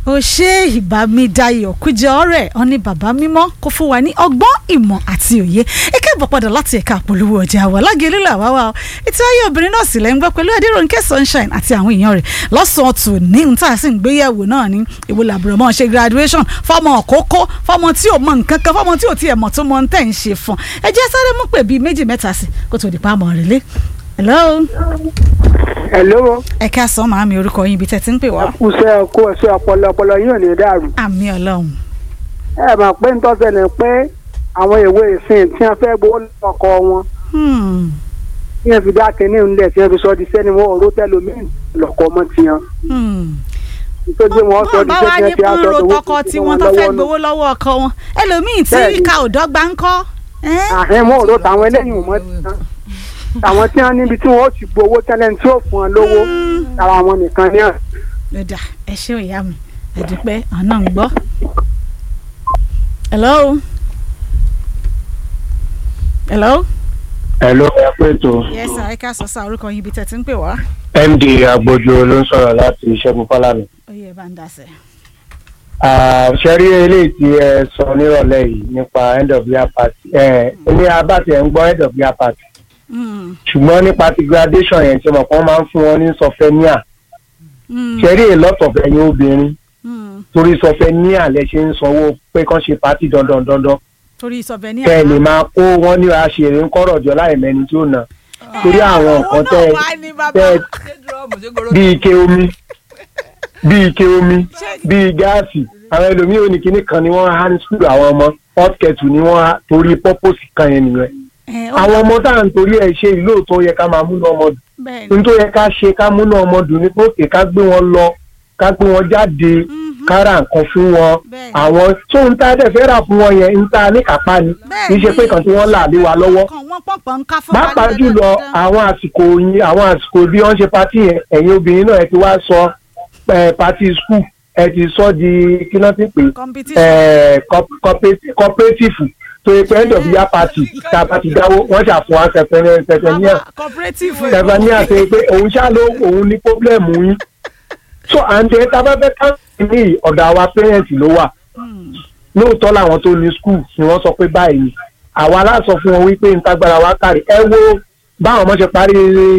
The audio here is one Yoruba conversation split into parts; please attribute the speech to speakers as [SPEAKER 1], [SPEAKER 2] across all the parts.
[SPEAKER 1] ó ṣe ìbámidayọ̀ kújẹ ọ̀rẹ́ ọ̀ní bàbá mímọ́ kó fún wa ní ọgbọ́n ìmọ̀ àti òye ẹ káàbọ̀ padà láti ẹ̀ka àpolówó ọjà wa lágẹ̀lú làwa wa ètò ayé obìnrin náà sì lẹ́ ń gbọ́ pẹ̀lú adéròǹkẹ́ sunshine àti àwọn èèyàn rẹ̀ lọ́sàn-án tù ní ohun tá a sì ń gbéyẹ̀wò náà ní ìwò làbúrò mọ́ ṣe graduation fọmọ òkókó fọmọ tí ò mọ nǹkan kan fọmọ tí ò tiẹ̀ mọ̀ tó mọ ń tẹ̀ ń ṣe fún ẹ jẹ́ sáré mú pè bíi méjì mẹ́ta sí kó tó di pa àmọ́ rẹ̀ lé hello
[SPEAKER 2] hello
[SPEAKER 1] ẹ káàsán màámi orúkọ yín ibi tẹ́ ti ń pè wá.
[SPEAKER 2] kùsẹ́ kó ẹ̀sọ́ ọpọlọ ọpọlọ yóò ní dàrú.
[SPEAKER 1] àmì ọlọ́run.
[SPEAKER 2] ẹ mọ̀ pé ń tọ́sẹ̀ ni pé àwọn ìwé ìsìn tí wọ́n fẹ́ gbowó lọ́kọ̀ wọn
[SPEAKER 1] Hmm.
[SPEAKER 2] tí wọ́n fi dá kínní ńlẹ̀ tí wọ́n fi sọ di sẹ́ni wọn ò ró tẹ́lómìn lọ́kọ̀ ọmọ tiwọn.
[SPEAKER 1] Hmm.
[SPEAKER 2] nítorí wọn sọ di
[SPEAKER 1] bá wá
[SPEAKER 2] sẹ́ni
[SPEAKER 1] ní
[SPEAKER 2] tí wọ́n sọ
[SPEAKER 1] kúrò
[SPEAKER 2] di
[SPEAKER 1] tọkọ tí wọ́n tó fẹ́ gbowó lọ́wọ́ ọkọ wọn ẹlòmíì tí
[SPEAKER 2] Bẹ́ẹ̀ni.
[SPEAKER 1] ìka ò dọ́gba ń kọ́. ẹ́?
[SPEAKER 2] àhẹ́ wọn ò ró tàwọn eléyìí mọ́ tiwọn. àwọn tí wọ́n níbi tí wọ́n ó ti gbowó tẹ́lẹ̀ tí ó fún wọn lówó
[SPEAKER 1] Hmm.
[SPEAKER 2] ara wọn nìkan ní àn.
[SPEAKER 1] ló dà ẹ ṣé ìyá mi ẹ̀dùpẹ́ ọ̀nà ń gbọ́. hello. hello.
[SPEAKER 3] Hello, ẹ pé tó
[SPEAKER 1] yes sir ẹ ká sọ sá orúkọ yín ibi tẹ́ ti ń pè wá.
[SPEAKER 3] MD Agbojo ló ń sọ̀rọ̀ láti Ṣẹ́gun Fálànà.
[SPEAKER 1] ó yẹ bá ń dasẹ̀.
[SPEAKER 3] Ṣé rí eléyìí tí ẹ sọ nírọ̀lẹ́ yìí nípa end of year party? Ẹ ní abáti ẹ̀ ń gbọ́ end of year party.
[SPEAKER 1] Hmm.
[SPEAKER 3] Ṣùgbọ́n nípa ti graduation yẹn tí mo kàn máa ń fún wọn ní sọfẹ́níà.
[SPEAKER 1] Hmm.
[SPEAKER 3] Ṣé rí èlọ́tọ̀ ẹ̀yin obìnrin?
[SPEAKER 1] Hmm.
[SPEAKER 3] Torí sọfẹ́níà lẹ ṣe ń sanwó pé kán ṣe pátì dandan dandan.
[SPEAKER 1] torí ìsọ̀bẹ ní
[SPEAKER 3] Kẹ́ ẹ lè máa kó wọn ní aṣèrè ń kọ́rọ̀ jọ láì mẹ́ni tí ó nà. Torí àwọn nǹkan tẹ́ ẹ tẹ́ ẹ bí ike omi bí ike omi bí gáàsì àwọn ẹlòmíì ò ní kinní kan ni wọ́n há ní skul àwọn ọmọ hot kettle ni wọ́n há torí purpose kan yẹn nìyẹn àwọn ọmọ tá à ń torí ẹ̀ ṣe ìlú òótọ́ yẹ ká máa múná ọmọ dùn
[SPEAKER 1] bẹ́ẹ̀
[SPEAKER 3] ní tó yẹ ká ṣe ká múná ọmọ dùn ní pòkè ká gbé wọn lọ ká gbé wọn jáde ká ra nǹkan fún wọn
[SPEAKER 1] Bẹ́ẹ̀.
[SPEAKER 3] àwọn tó ń ta dẹ̀ fẹ́ rà fún wọn yẹn ń ta ní kápá ni
[SPEAKER 1] Bẹ́ẹ̀
[SPEAKER 3] kì í ṣe
[SPEAKER 1] ni.
[SPEAKER 3] pé kan tí wọ́n là lé wa lọ́wọ́
[SPEAKER 1] kan wọ́n pọ̀npọ̀ ń ká fún wa ní
[SPEAKER 3] pàápàá jùlọ
[SPEAKER 1] dandan.
[SPEAKER 3] àwọn àsìkò yín àwọn àsìkò bí wọ́n ṣe patí yẹn ẹ̀yin obìnrin náà ẹ ti wá sọ ẹ patí skul ẹ ti sọ di kí náà ti pè
[SPEAKER 1] competition.
[SPEAKER 3] ẹ cooperative tó yẹ pé end of year party tá a bá ti dáwó wọ́n ṣàfihàn wa sẹfẹ̀níà
[SPEAKER 1] Mama, cooperative.
[SPEAKER 3] sẹfẹ̀níà ṣe pé òun ṣá ló òun ní pọ́blẹ́mù yín so àǹtẹ̀ tá a bá fẹ́ ká ní ọ̀dọ̀ àwa parents ló wà
[SPEAKER 1] Hmm.
[SPEAKER 3] lóòótọ́ làwọn tó ní skul ni wọ́n sọ pé báyìí ni àwa aláṣọ fún wọn wípé ń tagbára wa kárí ẹ wo báwọn ọmọ ṣe parí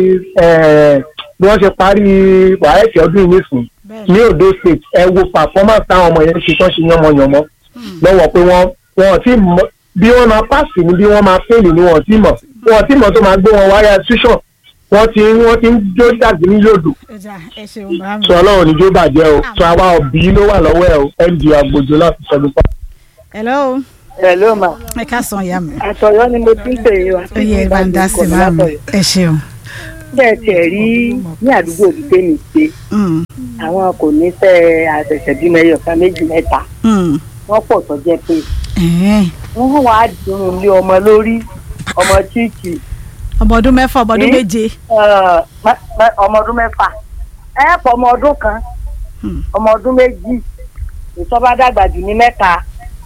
[SPEAKER 3] eh, bí wọ́n ṣe parí wàhálà ọdún yìí nìsín
[SPEAKER 1] bẹ́ẹ̀
[SPEAKER 3] ní Ondo state ẹ wo performance táwọn ọmọ yẹn ṣe tán ṣe yánmọyànmọ lọ́wọ́ pé wọ́n wọn ò tí mọ bí wọ́n máa pàṣẹ ni bí wọ́n máa fẹ́ẹ̀lì ni wọ́n ò tí mọ̀ wọ́n ò tí mọ̀ tó máa gbé wọn wáyà tuition wọ́n ti wọ́n ti ń jó dàgbé ní yòdù
[SPEAKER 1] ẹja ẹ ṣeun bá mi.
[SPEAKER 3] sọ ọlọ́run níjó bàjẹ́ o sọ àwa òbí ló wà lọ́wọ́ ẹ o md Agbojo láti sọdún pa.
[SPEAKER 1] hello
[SPEAKER 2] hello ma
[SPEAKER 1] ẹ ká sọ ìyá mi.
[SPEAKER 2] àtọ̀yọ́ ni mo ti ń pè é wa.
[SPEAKER 1] ó yẹ bá ń dá sí bá mi. ẹ ṣeun.
[SPEAKER 2] bẹ́ẹ̀ tiẹ̀ rí ní àdúgbò tí tèmi gbé
[SPEAKER 1] Hmm.
[SPEAKER 2] àwọn kò ní fẹ́ àṣẹ̀ṣẹ̀ bímọ ẹyọ kan méjì mẹ́ta
[SPEAKER 1] Hmm.
[SPEAKER 2] wọ́n pọ̀ tó jẹ́ pé
[SPEAKER 1] Ẹ̀ẹ́.
[SPEAKER 2] wọ́n wá dùn lé ọmọ lórí ọmọ chíìkì
[SPEAKER 1] ọmọ ọdún mẹ́fà ọmọ ọdún
[SPEAKER 2] Hmm?
[SPEAKER 1] méje.
[SPEAKER 2] eh, mẹ- mẹ- ọmọ ọdún mẹ́fà ẹ pọ̀ ọmọ ọdún kan
[SPEAKER 1] Hmm.
[SPEAKER 2] ọmọ ọdún méjì ìtọ́ba dàgbà jù ní mẹ́ta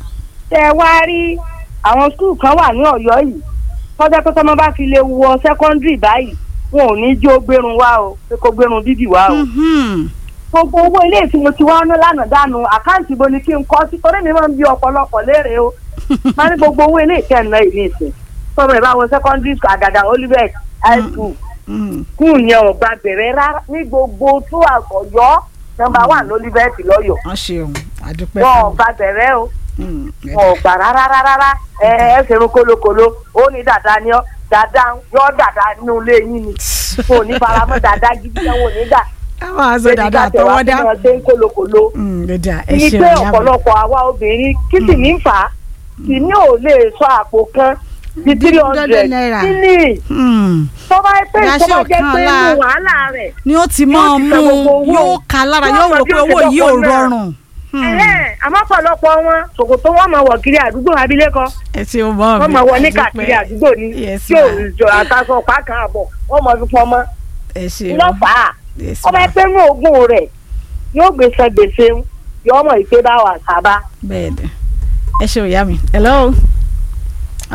[SPEAKER 2] tẹ wá rí àwọn skul kan wà ní Ọ̀yọ́ yìí tọ́jà pé tọ́mọ bá fi lè wọ sẹ́kọ́ndírì báyìí wọn ò ní jó gbérun wá o pé kó gbérun dídì wá o
[SPEAKER 1] Mhm.
[SPEAKER 2] gbogbo owó ilé tí mo ti wá ná lánàá dànù àkáǹtì ibo ni kí n kọ́ sí torí mi máa ń bí ọ̀pọ̀lọpọ̀ léèrè o máa ní gbogbo owó ilé ìkẹ́ẹ̀nà ìní ìsìn tọ́mọ ìbá wọn secondary school àgàgà Olivet high school
[SPEAKER 1] Hmm.
[SPEAKER 2] skul yẹn ò gba bẹ̀rẹ̀ rárá ní gbogbo tó àkọ́yọ́ nọ́mbà wà lólivẹ́ẹ̀tì lọ́yọ̀
[SPEAKER 1] wọ́n ṣeun àdúpẹ́
[SPEAKER 2] wọn ò
[SPEAKER 1] fún
[SPEAKER 2] gba bẹ̀rẹ̀ o
[SPEAKER 1] mi.
[SPEAKER 2] wọn ò gbà rárá rárá ẹ ẹ ṣerun kólókòló ó ní dàda ni ọ dàda yọ dàda nínú ilé yín ni kò ní faramọ́ dàda gidi yẹn wò ní dà
[SPEAKER 1] àwọn àzọ dáadáa àtọwọ́dá.
[SPEAKER 2] wọn ṣe ń kólókòló
[SPEAKER 1] Hmm, ló dà ẹ
[SPEAKER 2] ní
[SPEAKER 1] ṣeun
[SPEAKER 2] pé
[SPEAKER 1] ìyá mi.
[SPEAKER 2] ọ̀pọ̀lọpọ̀ àwa obìnrin kí sì ní fà á kì ní ò lè sọ àpò kan di three hundred
[SPEAKER 1] naira.
[SPEAKER 2] kí ni
[SPEAKER 1] Hmm.
[SPEAKER 2] tó bá pé
[SPEAKER 1] Ìyá
[SPEAKER 2] tó
[SPEAKER 1] ṣe
[SPEAKER 2] bá
[SPEAKER 1] ò
[SPEAKER 2] jẹ́
[SPEAKER 1] kàn
[SPEAKER 2] pé
[SPEAKER 1] láà.
[SPEAKER 2] inú wàhálà rẹ̀
[SPEAKER 1] ni ó ti máa
[SPEAKER 2] Yóò ti
[SPEAKER 1] mú
[SPEAKER 2] san gbogbo owó.
[SPEAKER 1] yóò ka lára
[SPEAKER 2] Yóò
[SPEAKER 1] yóò
[SPEAKER 2] mọ
[SPEAKER 1] rò
[SPEAKER 2] bí
[SPEAKER 1] pé
[SPEAKER 2] ó ṣe
[SPEAKER 1] owó yìí ò
[SPEAKER 2] dọ́kọ̀ náà.
[SPEAKER 1] rọrùn. Hmm.
[SPEAKER 2] Ẹ̀hẹ́n, àmọ́ pọ̀lọpọ̀ wọn ṣòkòtò wọn máa wọ̀ kiri àdúgbò abilékọ
[SPEAKER 1] ẹ ṣe o mọ mi.
[SPEAKER 2] wọn máa wọ ní
[SPEAKER 1] àdúpẹ́.
[SPEAKER 2] káàkiri àdúgbò ni
[SPEAKER 1] Yes,
[SPEAKER 2] tí ò
[SPEAKER 1] ma.
[SPEAKER 2] jọ àtàkọ pàákà àbọ̀ wọn máa fi pọn mọ́
[SPEAKER 1] ẹ ṣe o.
[SPEAKER 2] lọ́fàá
[SPEAKER 1] Yes,
[SPEAKER 2] ọba
[SPEAKER 1] ma.
[SPEAKER 2] ẹgbẹ́ ní ogún rẹ̀ yóò gbèsè gbèsè yóò mọ̀ ìpè bá wà sábà.
[SPEAKER 1] bẹ́ẹ̀ ni ẹ ṣe òyà mi. hello. Ah,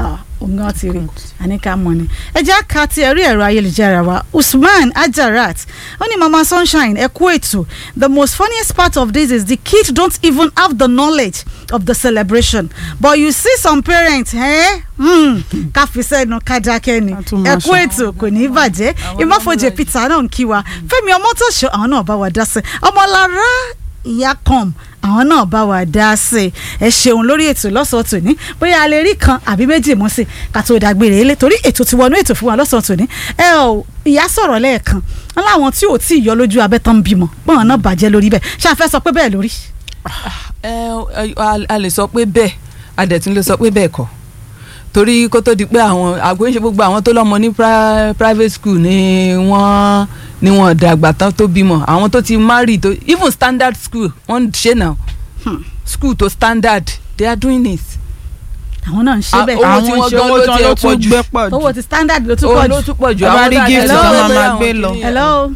[SPEAKER 1] òun gan ti rí àníkà mọ̀ ni ẹ jẹ́ ká ti ẹ̀rí ẹ̀rọ ayélujára wa Usman Ajarat ó ní mama sunshine ẹ kú ètò the most funniest part of this is the kids don't even have the knowledge of the celebration but you see some parents eh? hmm, ká fi sẹ́nu ká dákẹ́ ni
[SPEAKER 4] A tún
[SPEAKER 1] ẹ
[SPEAKER 4] máa
[SPEAKER 1] kú
[SPEAKER 4] sọ.
[SPEAKER 1] ètò kò ní í bàjẹ́ ìmọ̀fọ̀jẹ̀ Peter náà ń kí wa Fẹ́mi Ọmọ́tòṣọ́ àwọn náà bá wa dá sí ọmọlára ìyá com àwọn náà bá wa dá sí ẹ ṣeun lórí ètò lọ́sọ̀ọ́ tòní bóyá a lè rí kan àbí méjì mú sí ká tó dàgbére ilé torí ètò ti wọnú ètò fún wa lọ́sọ̀ọ́ tòní ẹ ò ìyá sọ̀rọ̀ lẹ́ẹ̀kan wọn láwọn tí ò tí ì yọ lójú abẹ́ tán ń bímọ pọ́n náà bàjẹ́ lórí bẹ́ẹ̀ ṣáà fẹ́ sọ pé bẹ́ẹ̀ lórí.
[SPEAKER 4] ẹ ẹ, a- a lè sọ pé bẹ́ẹ̀ a dẹ̀ tún lè sọ pé bẹ́ẹ̀ kọ́ torí kó tó di pé àwọn àgbẹ̀ ń ṣe gbogbo àwọn tó lọ́mọ ní pri- private school ni wọ́n ni wọ́n dàgbà tán tó bímọ àwọn tó ti marry tó even standard school wọ́n ń ṣe now school to standard they are doing it.
[SPEAKER 1] àwọn náà ń ṣe
[SPEAKER 4] Ah,
[SPEAKER 1] bẹ́ẹ̀
[SPEAKER 4] owó tí wọ́n gan ló ti ẹ̀ pọ̀ jù.
[SPEAKER 5] gbé pọ̀ jù
[SPEAKER 1] owó ti standard ló tún
[SPEAKER 4] owó
[SPEAKER 1] pọ̀
[SPEAKER 4] ló
[SPEAKER 1] jù.
[SPEAKER 4] tún pọ̀ jù
[SPEAKER 5] Ẹ bá rí
[SPEAKER 4] tá a
[SPEAKER 5] gift
[SPEAKER 4] lè
[SPEAKER 1] tó
[SPEAKER 4] sọ
[SPEAKER 1] máa
[SPEAKER 4] pé
[SPEAKER 5] máa
[SPEAKER 4] àwọn
[SPEAKER 5] gbé lọ.
[SPEAKER 4] kìíní yẹn-
[SPEAKER 1] hello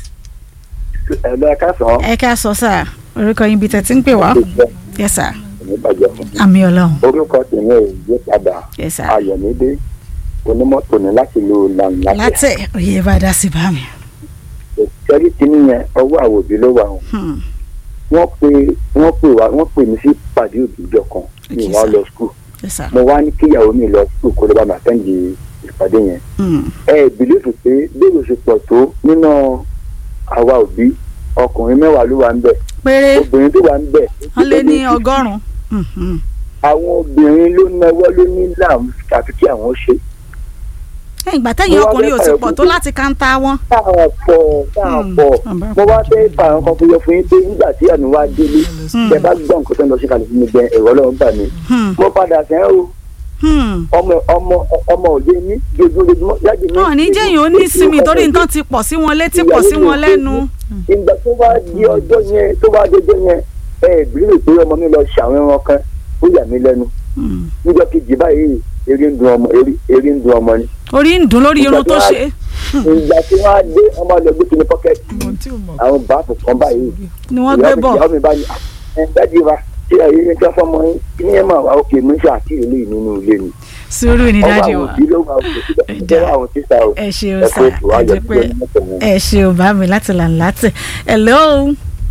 [SPEAKER 3] ẹ̀lọ́ ẹ̀ka sàn
[SPEAKER 1] ẹ ká sọ sáà orúkọ yín bíi tẹ̀ tí ń pè wá yes sir
[SPEAKER 3] ní bàjẹ́ fún mi.
[SPEAKER 1] àmì ọlọ́run
[SPEAKER 3] orúkọ tèmi ò yí padà
[SPEAKER 1] yes sir
[SPEAKER 3] ayọ̀mídé onímọ́tò ní láti lo làǹlàtẹ̀.
[SPEAKER 1] látẹ̀ òye bá dá sí bá mi.
[SPEAKER 3] ìṣẹ́rí kìíní yẹn ọwọ́ àwọn òbí ló wà o.
[SPEAKER 1] Hmm.
[SPEAKER 3] wọ́n pe wọ́n pè wá wọ́n pè mí sí pàdé òbíjọ kan ní
[SPEAKER 1] Okay,
[SPEAKER 3] wọ́n
[SPEAKER 1] sir.
[SPEAKER 3] lọ skul
[SPEAKER 1] yes sir.
[SPEAKER 3] mo wá ní kíyàwó mi lọ skul kó ló bá mi àtẹ́ǹdì ìpàdé yẹn.
[SPEAKER 1] Hmm.
[SPEAKER 3] ẹ ẹ bìlífù pé bẹ́ẹ̀ ṣe pọ̀ tó nínú àwa òbí ọkùnrin mẹ́wàá ló wà ń bẹ̀
[SPEAKER 1] péré
[SPEAKER 3] obìnrin tó wà ń bẹ̀
[SPEAKER 1] wọ́n lé ní ọgọ́rùn-ún. Hmm, hmm.
[SPEAKER 3] àwọn obìnrin ló náwó ló ní láàmú àfi kí àwọn ṣe.
[SPEAKER 1] ẹ̀yìn ìgbà tẹ̀yìn
[SPEAKER 3] Mo wá
[SPEAKER 1] ọkùnrin ò
[SPEAKER 3] fẹ́
[SPEAKER 1] ti
[SPEAKER 3] fàyọ̀
[SPEAKER 1] pọ̀
[SPEAKER 3] fún
[SPEAKER 1] tó
[SPEAKER 3] pé-
[SPEAKER 1] láti káńtà wọn.
[SPEAKER 3] táwọn pọ̀ táwọn
[SPEAKER 1] Hmm.
[SPEAKER 3] pọ̀
[SPEAKER 4] Àbá
[SPEAKER 3] mo wá fẹ́ fà àwọn kan fún yọ fún yín pé nígbà tí àmì wá délé
[SPEAKER 1] Hmm.
[SPEAKER 3] ẹ bá gbọ́ nǹkan tó ń lọ sí kalẹ̀ fún mi gan ẹ̀rọ ọlọ́run bà mí.
[SPEAKER 1] Hmm.
[SPEAKER 3] mo padà sẹ́yìn o
[SPEAKER 1] Hmm.
[SPEAKER 3] ọmọ ọmọ ọmọ òde ní jojúmọ́ yájú mi.
[SPEAKER 1] wọn ní jẹ́yìn ó ní sinmi torí nǹkan ti pọ̀ sí wọn létí pọ̀ sí wọn lẹ́nu.
[SPEAKER 3] ìgbà tó bá di ọjọ́ yẹn tó bá di ọjọ́ yẹn ẹ ìbílẹ̀ pé ọmọ mi lọ ṣàwọn ẹran kan ó yà mí lẹ́nu
[SPEAKER 1] Hmm.
[SPEAKER 3] níjọ́ kejì báyìí eré ń dun ọmọ eré- eré ń dun ọmọ ni.
[SPEAKER 1] orí ń dùn lórí irun tó ṣe.
[SPEAKER 3] ìgbà tí wọ́n á dé ọmọ lọ gbé kínní pọ́kẹ́tì àwọn báàfù kan báyìí
[SPEAKER 1] ni wọ́n gbé bọ̀.
[SPEAKER 3] ìyá mi bá ní ẹ dájú wa tí àyè yẹn tí wọ́n fọmọ yín kí ni ẹ máa wà òkè mi ṣe àti ìlú yìí nínú ilé mi.
[SPEAKER 1] sùúrù ní
[SPEAKER 3] ọwọ́
[SPEAKER 1] dájú
[SPEAKER 3] àwọn
[SPEAKER 1] wa.
[SPEAKER 3] òbí ló wà òkè síbẹ̀
[SPEAKER 1] Ẹ̀dá.
[SPEAKER 3] ọwọ́ àwọn tíṣà o.
[SPEAKER 1] ẹ ṣeun
[SPEAKER 3] ẹ
[SPEAKER 1] sá
[SPEAKER 3] kó ètò
[SPEAKER 1] ẹ
[SPEAKER 3] ayọ̀
[SPEAKER 1] jẹ́ pé
[SPEAKER 3] tó ní mọ́tò wọn.
[SPEAKER 1] ẹ ṣeun bá mi láti là ń látẹ̀. hello.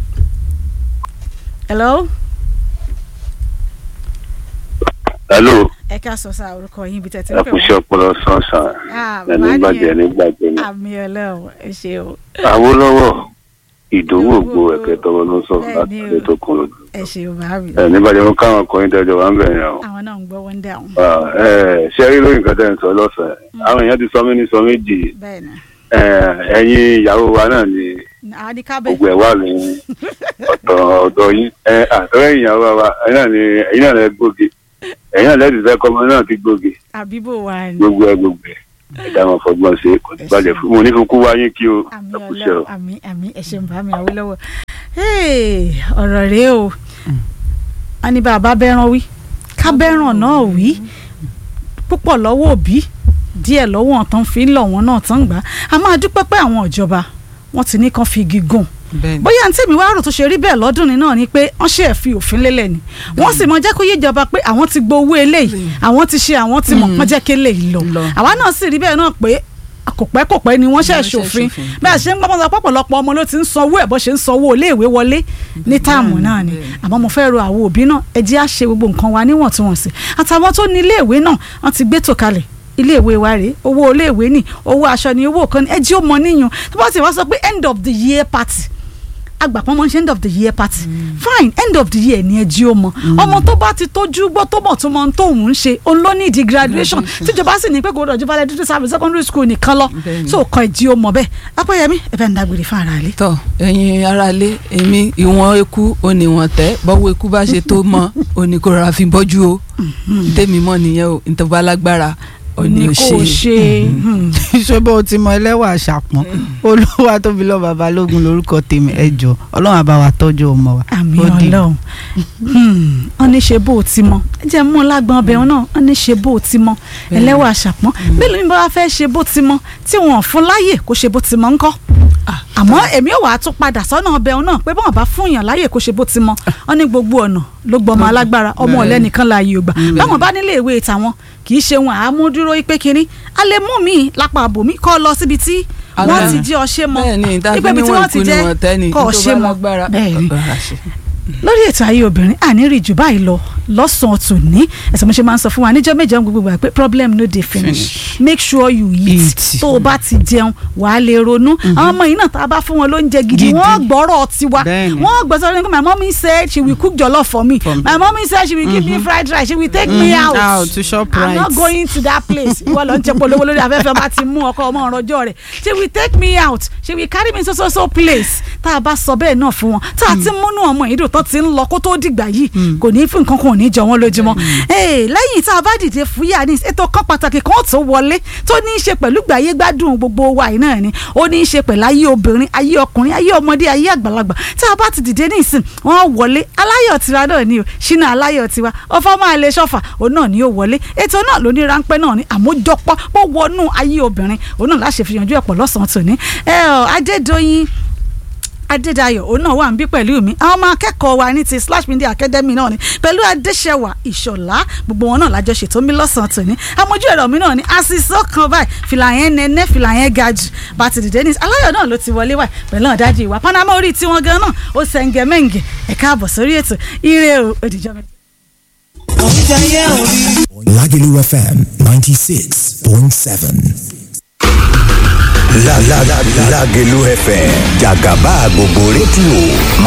[SPEAKER 1] hello.
[SPEAKER 6] hello
[SPEAKER 1] ẹ ká sọ sáà orúkọ yín ibi tẹ̀ tí ń
[SPEAKER 6] ẹ
[SPEAKER 1] pè
[SPEAKER 6] kú
[SPEAKER 1] wọ́n.
[SPEAKER 6] iṣẹ́ ọpọlọ sánsan
[SPEAKER 1] Ah,
[SPEAKER 6] ẹni
[SPEAKER 1] bàbá
[SPEAKER 6] gbàjẹ́
[SPEAKER 1] nìyẹn.
[SPEAKER 6] ní gbàjẹ́ ni.
[SPEAKER 1] àmì ọlọ́run ẹ ṣeun
[SPEAKER 6] Awólọ́wọ̀ ìdòwò ògbó
[SPEAKER 1] Ìdòwú
[SPEAKER 6] ẹ̀kẹ́ tọwọ́ ló ń sọ
[SPEAKER 1] Bẹ́ẹ̀
[SPEAKER 6] láti
[SPEAKER 1] ni o.
[SPEAKER 6] ilé tó kún lójú.
[SPEAKER 1] ẹ ṣeun bá mi.
[SPEAKER 6] ẹ nígbàjẹ́ wọn káwọn ọkùnrin tẹ́jọ wà ń bẹ̀ yẹn o.
[SPEAKER 1] àwọn náà ń gbọ́ wọ́n dáhùn.
[SPEAKER 6] Ah, ẹ ṣe rí lóyún kan tẹ́ ń sọ lọ́sàn-án àwọn èèyàn ti sọ mí ní sọ méjì
[SPEAKER 1] bẹ́ẹ̀ ni
[SPEAKER 6] Ẹ, ẹ̀yin ìyàwó wa náà ni
[SPEAKER 1] àwọn ní kábẹ̀.
[SPEAKER 6] gbogbo ẹ̀ wà ní ọ̀tọ̀ ọ̀dọ̀ yín ẹ àtọ́rẹ́ ìyàwó wa ẹ̀yin náà ni ẹ̀yin náà lẹ gbòógè ẹ̀yin náà lẹ́ẹ̀dì fẹ́ kọ́mọ náà ti gbòógè
[SPEAKER 1] àbíbò wa ni.
[SPEAKER 6] gbogbo ẹ̀ gbogbo ẹ̀ ẹ̀dá wọn fọgbọ́n ṣe kò ní bàjẹ́ fún mo ní fún kú wáyé kí o
[SPEAKER 1] àmì
[SPEAKER 6] ẹ kú iṣẹ́ o.
[SPEAKER 1] ọlọ́run àmì àmì ẹ ṣeun bá mi Awólọ́wọ̀. Hey, ọ̀rọ̀ rèé o wọ́n ní bàbá bẹ́ràn wí ká bẹ́ràn náà wí púpọ̀ lọ́wọ́ òbí díẹ̀ lọ́wọ́ ọ̀tán fi ń lọ̀ wọ́n náà tán gbà á máa dúpẹ́ pé àwọn ìjọba wọ́n ti ní kán fi igi gùn
[SPEAKER 4] bẹ́ẹ̀ ni.
[SPEAKER 1] bóyá ntí mi wá rò tó ṣe rí bẹ́ẹ̀ lọ́dún ní náà ni pé wọ́n ṣe é fi òfin lélẹ̀ ni wọ́n sì mọ jẹ́ kó yé ìjọba pé àwọn ti gbowó eléyìí àwọn ti ṣe àwọn ti mọ̀ wọ́n jẹ́ kí eléyìí lọ
[SPEAKER 4] Lọ.
[SPEAKER 1] àwa náà sì rí bẹ́ẹ̀ náà pé kò pẹ́ kò pẹ́ ni wọ́n ṣe
[SPEAKER 4] Wọ́n ṣe
[SPEAKER 1] ṣòfin
[SPEAKER 4] ṣòfin.
[SPEAKER 1] bẹ́ẹ̀ ṣe ń gbọ́n sọ pọ̀pọ̀lọpọ̀ ọmọ ló ti ń sanwó ẹ̀ bó ṣe ń sanwó iléèwé wọlé ní táàmù náà ni
[SPEAKER 4] bẹ́ẹ̀.
[SPEAKER 1] àmọ́ mo fẹ́ ro àwọn òbí náà ẹ jẹ́ á ṣe gbogbo nǹkan wa níwọ̀ntúnwọ̀nsì àtàwọn tó ní iléèwé náà wọ́n ti gbé tò kalẹ̀ iléèwé wa rèé owó iléèwé ni owó aṣọ ni owó kan ni ẹ jẹ́ ó mọ níyàn tó bá ti wá sọ pé end of the year party agbàpọ̀ mọ́ ṣe end of the year party fine end of the year ni ẹ jí ó mọ ọmọ tó bá ti tójú gbọ́ tó mọ̀ tó mọ̀ tó ń ṣe òun ló ní ìdí graduation tíjọba sì ní pé kò rọ̀jú balẹ̀ dúdú sábẹ̀ secondary school nìkan lọ
[SPEAKER 4] Bẹ́ẹ̀ni.
[SPEAKER 1] so kọ ẹ jí ó mọ bẹ́ẹ̀ apẹ́yẹmí ẹ bẹ́ẹ̀ ń dágbére fún ara rẹ.
[SPEAKER 4] tọ ẹ̀yin aráalé èmi ìwọ̀n eku oníwọ̀n tẹ́ bọ́wọ́ eku bá ṣe tó mọ́ òní kò rà fi bọ́jú o tèmi mọ́ nìyẹn o ìtọ́ba alágbára òní
[SPEAKER 1] ní
[SPEAKER 4] ò
[SPEAKER 1] kò
[SPEAKER 4] ṣe
[SPEAKER 1] ṣe
[SPEAKER 5] ṣé bó o ti mọ ẹlẹ́wà àṣàpọ̀n olúwa tóbi lọ babalógun lórúkọ tèmi ẹ jọ ọlọ́run àbá wa tọ́jú ọmọ wa.
[SPEAKER 1] àmì
[SPEAKER 5] Ó di-
[SPEAKER 1] ọlọ́run wọ́n ní ṣe bó o ti mọ ẹ jẹ́ mú un lágbọ́n ọbẹ̀ wọn náà wọ́n ní ṣe bó o ti mọ ẹlẹ́wà àṣàpọ́n mélòó ni bá wá fẹ́ ṣe bó ti mọ tí wọ́n fún láyè kó ṣe bó ti mọ ńkọ́ àmọ́ èmi ò wá tún padà sọ́nà ọbẹ̀ òun náà pé bọ́n bá fún yàn láyè kó ṣe bó ti mọ wọn ní gbogbo ọ̀nà ló gbọmọ alágbára ọmọ ọ̀lẹ́ nìkan láàyè ògbà báwọn bá nílé ìwé tàwọn kì í ṣe wọn àámúdúró pé kínní a lè mú mi lápá àbòmí kọ́ lọ síbi tí wọ́n ti jí ọṣẹ́ mọ́
[SPEAKER 4] bẹ́ẹ̀ ni ìdájọ́
[SPEAKER 1] ipe ibi tí
[SPEAKER 4] níwọ̀n
[SPEAKER 1] wọ́n ti
[SPEAKER 4] ìkú ni
[SPEAKER 1] jẹ́
[SPEAKER 4] wọ́n tẹ́ ni
[SPEAKER 1] kọ́
[SPEAKER 4] tó
[SPEAKER 1] ọṣẹ́
[SPEAKER 4] bá
[SPEAKER 1] mọ́
[SPEAKER 4] lágbára
[SPEAKER 1] bẹ́ẹ̀ ni
[SPEAKER 4] ọ̀rọ̀ àṣẹ.
[SPEAKER 1] lórí ètò ayé obìnrin àníri jù báyìí lọ lọ́sàn-án tòní ẹ̀sìn mo ṣe máa ń sọ fún wa níjọ́ méje gbogbo gbà pé problem no dey finish make sure you eat
[SPEAKER 5] Eat.
[SPEAKER 1] tó o bá ti jẹun wà á lè ronú àwọn ọmọ yìí náà tá a bá fún wọn lóúnjẹ gidi
[SPEAKER 5] Gidi.
[SPEAKER 1] wọ́n gbọ́rọ̀ tiwa
[SPEAKER 5] Bẹ́ẹ̀ni.
[SPEAKER 1] wọ́n gbọ́ sọ́dọ̀ nípa my mommy said she will cook jollof for me
[SPEAKER 5] For me.
[SPEAKER 1] my mommy said she will give me fried rice she will take me
[SPEAKER 5] Mhm.
[SPEAKER 1] out
[SPEAKER 5] Out to shop
[SPEAKER 1] i'm not
[SPEAKER 5] right.
[SPEAKER 1] going to that place ìwọ lọ ń jẹ polówó lórí afẹ́fẹ́ bá ti mú ọkọ ọmọ ọ̀rọ̀jọ́ rẹ̀ she will take me out she will carry me so so so place tá a bá sọ bẹ́ẹ̀ náà fún wọn tá a ti múnú ọmọ yìí dùn tó ti ń lọ kó tó dìgbà yìí kò ní fún nǹkan kan ò ní jọ wọn lójúmọ́ Ee, lẹ́yìn tá a bá dìde fúyà ní ètò kan pàtàkì kan tó wọlé tó ní í ṣe pẹ̀lú gbàyé gbádùn gbogbo wa yìí náà ni ó ní í ṣe pẹ̀lú ayé obìnrin ayé ọkùnrin ayé ọmọdé ayé àgbàlagbà tá a bá ti dìde ní ìsìn wọn wọlé aláyọ̀ tiwa náà ni o ṣínà aláyọ̀ tiwa ọfọ máa lè ṣọfà òun náà ni ó wọlé ètò náà ló ní ráńpẹ́ náà ni àmójọpọ̀ pọ̀ wọnú ayé obìnrin òun náà láṣẹ fi yanjú ẹ̀pọ̀ lọ́sàn-án tòní ẹ ọ Adédoyin adédayọ̀ òun náà wà ń bí pẹ̀lú mi àwọn ọmọ akẹ́kọ̀ọ́ wa ní ti slash media academy náà ni pẹ̀lú adéṣẹwà ìṣọ̀lá gbogbo wọn náà lájọ ṣètò mi lọ́sàn-án tòní amójú ẹ̀rọ mi náà ni àṣìṣọ́ kan báyìí fìlà yẹn nẹ́nẹ́ fìlà yẹn ga jù bá ti dìde ní aláyọ̀ náà ló ti wọlé wá pẹ̀lú ọ̀dájú ìwà panama orí tiwọn gan náà ó sẹ̀ǹgẹ̀ mẹ́ǹgẹ̀ ẹ káàbọ̀ sórí ètò ire o òdìjọ́ mi.
[SPEAKER 7] Lagelu FM 96.7.
[SPEAKER 8] La la la Lagelu FM Jagaba gbogbo rédíò